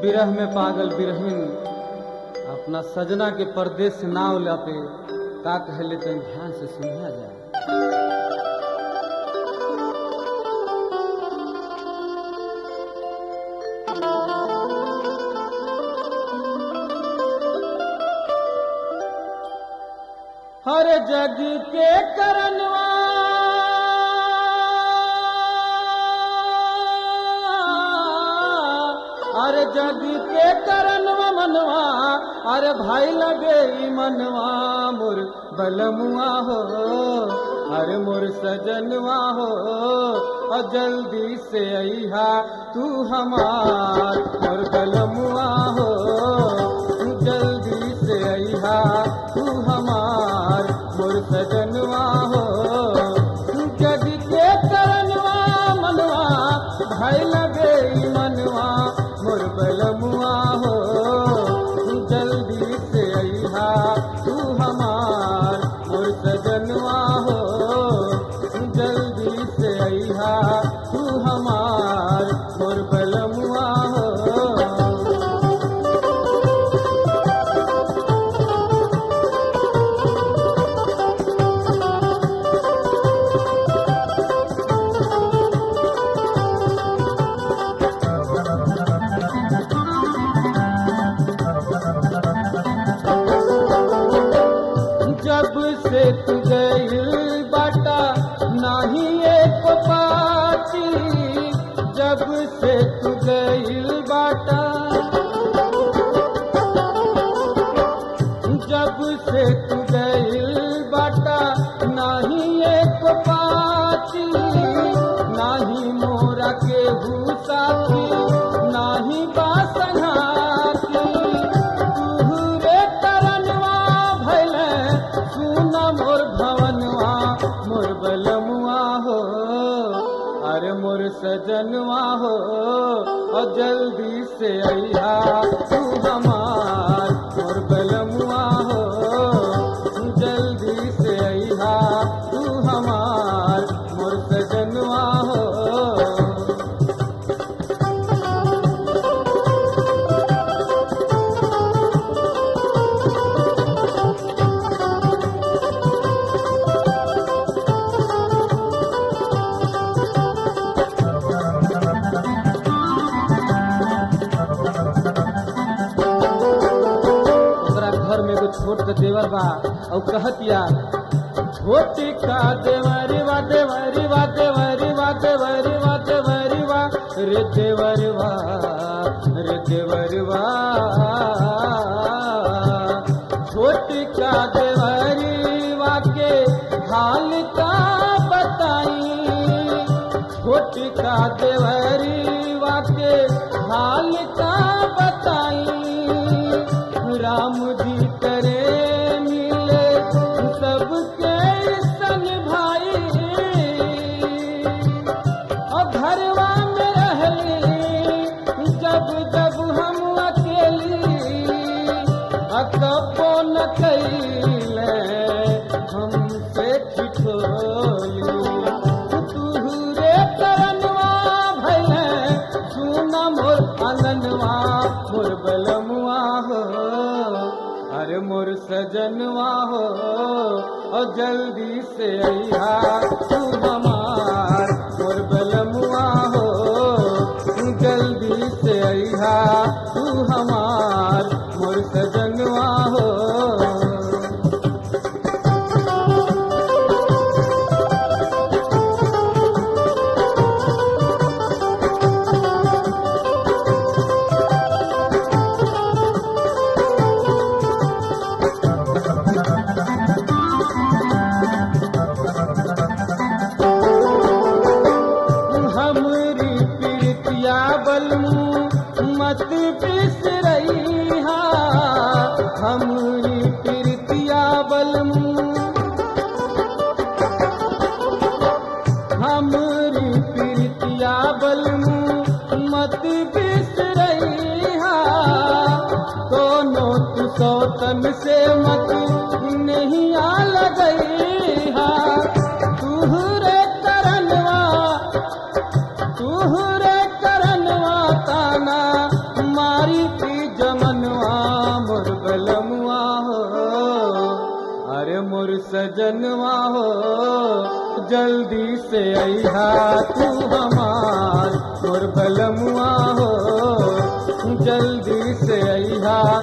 विरह में पागल बिरहिन अपना सजना के परदेश से नाव लाते का कहले तन ध्यान से सुनिया जाए हर जग के करनवा अरे जग के करनवा मनवा अरे भाई लगे ई मनवा मोर बलमुआ हो अरे मोर सजनवा हो और जल्दी से अहा तू हमार मोर बलमुआ हो जल्दी से अहा तू हमार मोर सजनवा हो जग के करनवा मनवा भाई लगे ई मनवा मोर बलमुआ हो जल्दी से अहा तू हमार मोर सजनवा हो जल्दी से अहा तू हमार मोर बलमुआ हो जब से तू गई बाटा नाही एक पाती जब से तू गई बाटा जब से तू गई बाटा नाही एक पाती नाही मोरा के साथी नाही बासनाती तुहरे तरनवा भैले सुन मोर भवनवा मोर बलमुआ हो अरे मोर सजनवा हो और जल्दी से अहा तू हमार मोर बलमुआ हो जल्दी से अहा तू हमार मोर सजनवा हो ओकरा घर में एगो छोट के देवर बा और कहतिया छोटी का देवरी वा देवरी वा देवरी वा देवरी वा देवरी वा रे देवरी वा रे देवरी वा छोटी का देवरी वा के हाल का बताई छोटी का देवरी वा के हाल का बताई राम जी करे मिले सबके सन भाई और घरवा में रहली जब जब हम अकेली अकबो न कैले हमसे ठिठोली तुहरे करनवा भैले सुना मोर आंगनवा मोर बलमुआ हो अरे मोर सजनवा हो और जल्दी से अहा तू हमार मोर बलमुआ हो जल्दी से अहा तू हमार मोर सजनवा हो हमरी प्रीतिया बलमू मत बिसरई हा हमरी प्रीतिया बलमू हमरी प्रीतिया बलमू मत बिसरई हा दोनों तू सौतन से मत नहीं आ लगई हा तुहरे करनवा तुहरे करनवा ताना मारी सजनवा हो जल्दी से अहा तू हमार मोर भलमुआ हो जल्दी से अहा